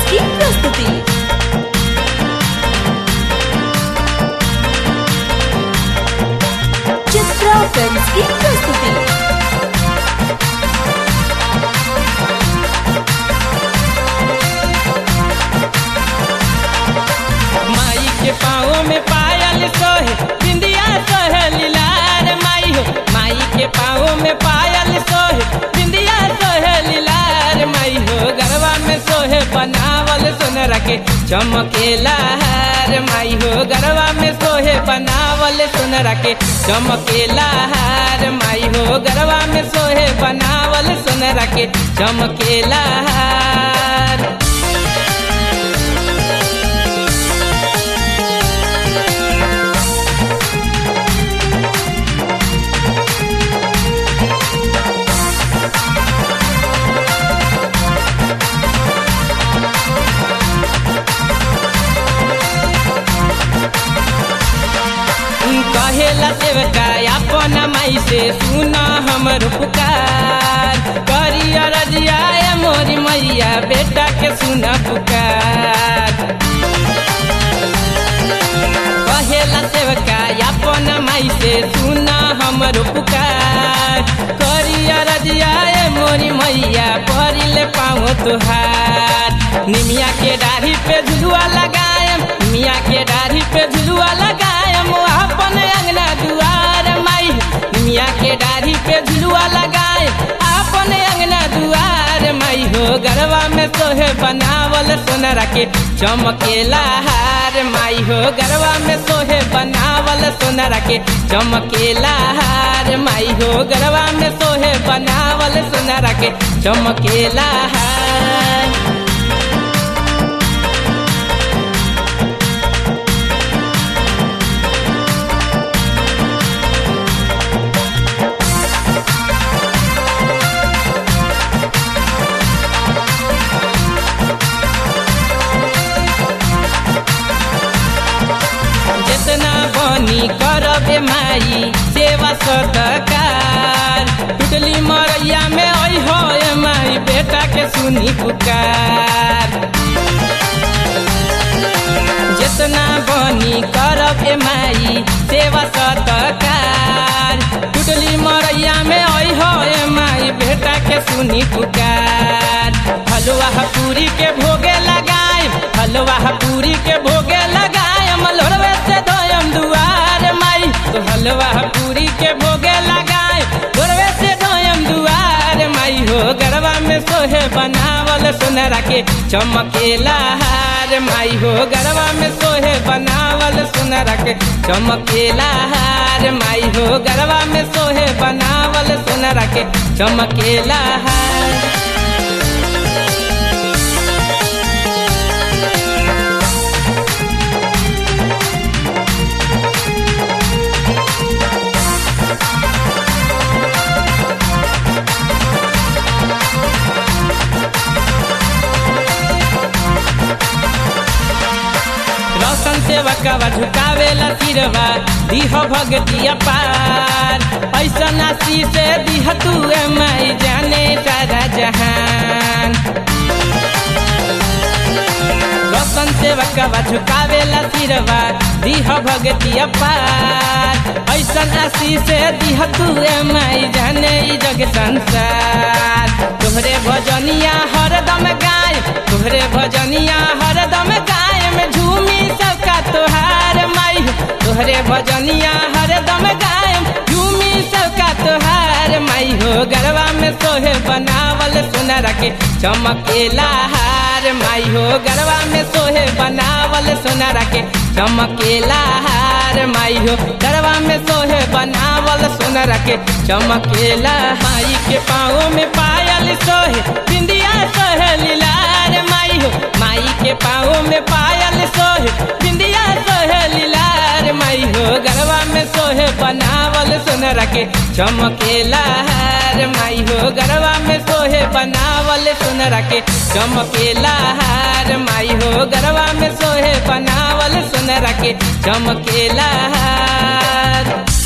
की प्रस्तुति चित्रा फिल्म की प्रस्तुति माई के पाँव में पायल सोहे बिंदिया सोहे लीलार माई हो माई के पाँव में पायल सोहे बिंदिया सोहे लीलार माई हो गरबा में सोहे बनावल सोनरा के चमकेला हार माई हो गरबा में सोहे बनावल सोनरा के चमकेला हार माई हो गरबा में सोहे बनावल सोनरा के चमकेला हार कहेला सेवका अपन माई से सुन हमर पुकार करिया रजिया ए मोरी मैया बेटा के सुन पुकार कहेला सेवका अपन माई से सुन हमर पुकार करिया रजिया ए मोरी मैया परिले पाँव तुहार निमिया के डाढ़ी पे झुलुआ लगायम निमिया के डाढ़ी पे झुलुआ लगायम अपन अंगना दुआर माई निमिया के डाढ़ी पे झुलुआ लगाए अपन अंगना दुआर माई हो गरबा में सोहे बनावल सोनरा के चमकेला हार माई हो गरबा में सोहे बनावल सोनरा के चमकेला हार माई हो गरबा में सोहे बनावल सोनरा के चमकेला हार जितना बनी करबे माई सेवा सदकार टुटली मरैया में आई हो ए माई बेटा के सुनी पुकार जितना बनी करब ए माई सेवा सदकार टुटली मरैया में आई हो ए माई बेटा के सुनी पुकार हलवा पूरी के भोगे लगाए हलवा पूरी के भोगे लगाए मलोरवे से धोयम दुआर माई तो हलवा पूरी के भोगे लगाए लोरवे से धोयम दुआर माई हो गरबा में सोहे बनावल सोनरा के चमकेला हार माई हो गरबा में सोहे बनावल सोनरा के चमकेला हार माई हो गरबा में सोहे बनावल सोनरा के चमकेला हार रौशन सेवकवा झुकावेला सिरवा दिह भगतिया पार ऐसा नासी से दिह तू ए माई जाने सारा जहान रौशन सेवकवा झुकावेला सिरवा दिह भगतिया पार ऐसा नासी से दिह तू ए माई जाने ई जग संसार तोहरे भजनिया हरदम गाय तोहरे भजनिया हरदम गाय में झूमी सबका तोहार माई तोहरे भजनिया हरदम गाय झूमी सबका तोहार माई हो गरबा में सोहे बनावल सोनरा के चमकेला हार माई हो गरबा में सोहे बनावल सोनरा के चमकेला हार माई हो गरबा में सोहे बनावल सोनरा के चमकेला माई के पाँव में पायल सोहे बिंदिया सोहे लीलार माई हो माई के पाँव में पायल सोहे बिंदिया सोहे लीलार माई हो गरबा में सोहे बनावल सोनरा के चमकेला हार माई हो गरबा में सोहे बनावल सोनरा के चमकेला हार माई हो गरबा में सोहे बनावल सोनरा के चमकेला हार